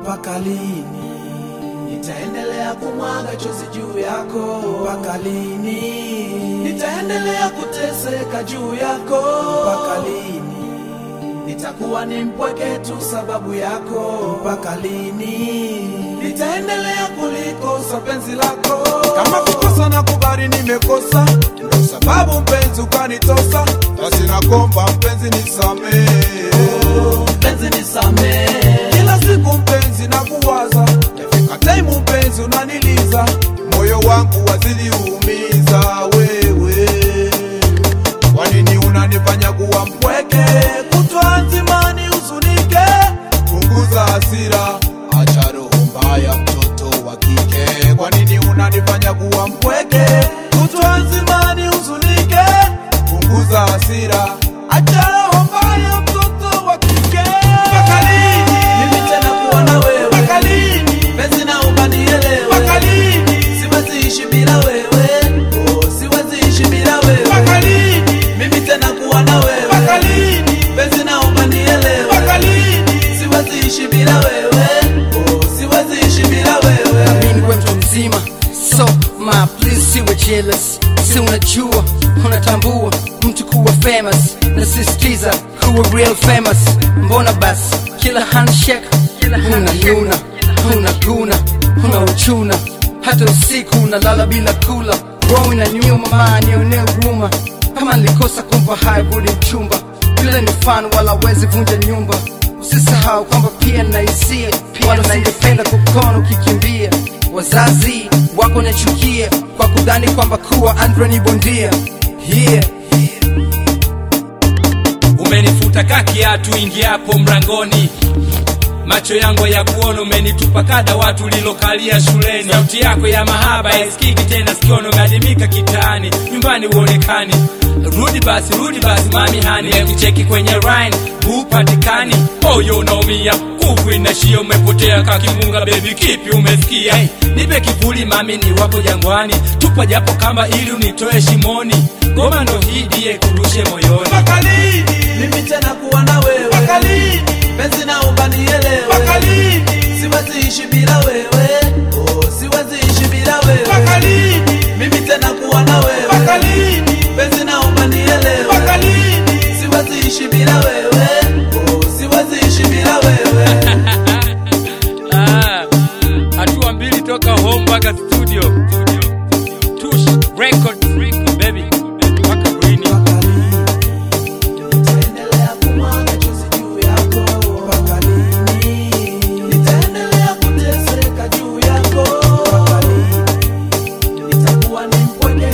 mpaka lini? Nitaendelea kumwaga chozi juu yako Mpaka lini? Nitaendelea kuteseka juu yako Mpaka lini? Nitakuwa ni mpweke tu sababu yako Mpaka lini? Nitaendelea kulikosa penzi lako Kama kukosa na kubali nimekosa, ndo sababu mpenzi ukanitosa, basi nakomba mpenzi nisamehe. penzi nisamee Kila siku mpenzi na kuwaza, yafika taimu mpenzi unaniliza, moyo wangu wazidi uumiza wewe. Kwa nini unanifanya kuwa mpweke, kutwa nzima nihuzunike? Punguza hasira, acha roho mbaya, mtoto wa kike. Kwa nini unanifanya kuwa mpweke, kutwa nzima nihuzunike? Punguza hasira, acha roho mbaya, mtoto wa kike. Mpaka lini? Mimi tena kuwa na wewe Mpaka lini? penzi naomba nielewe Mpaka lini? Siwezi ishi bila wewe oh, siwezi ishi bila Mpaka wewe lini? Mimi tena kuwa na wewe Mpaka lini? penzi naomba nielewe Mpaka lini? Siwezi ishi bila wewe oh, siwezi ishi bila wewe Amini we mtu mzima so ma please siwe jealous si unajua unatambua mtu kuwa famous nasisitiza kuwa real famous mbona basi kila handshake huna nuna huna guna huna uchuna hata usiku unalala bila kula roho na nyuma maanionee huruma kama nilikosa kumpa haya rudi mchumba yule ni fan wala wezi vunja nyumba usisahau kwamba pia na hisia wala singependa kukona ukikimbia wazazi wako nachukia kwa kudhani kwamba kuwa andre ni bondia yeah. umenifuta ka kiatu ingiapo mlangoni macho yangu ya kuona umenitupa kada watu lilokalia shuleni sauti yako ya mahaba isikiki tena sikiono gadimika kitaani nyumbani uonekani rudi basi rudi basi mami hani kucheki kwenye rhine hupatikani moyo unaumia nguvu inashia umepotea kakimunga bebi kipi umesikia hey, nipe kivuli mami ni wapo jangwani tupa japo kamba ili unitoe shimoni ngoma ndo hii diye kurushe moyoni Mpaka lini? Mimi tena kuwa na wewe Mpaka lini? penzi naomba nielewe Mpaka lini? Siwezi ishi bila wewe oh, siwezi ishi bila Mpaka wewe lini? Mimi tena kuwa na Mpaka wewe lini? penzi naomba nielewe Mpaka lini? Siwezi ishi bila wewe oh, siwezi ishi bila wewe Ah, hatua mbili toka home mpaka studio tush record baby mpaka rini Nitaendelea kumwaga chozi juu yako Mpaka lini? Nitaendelea kuteseka juu yako Mpaka lini? Nitakuwa ni mpweke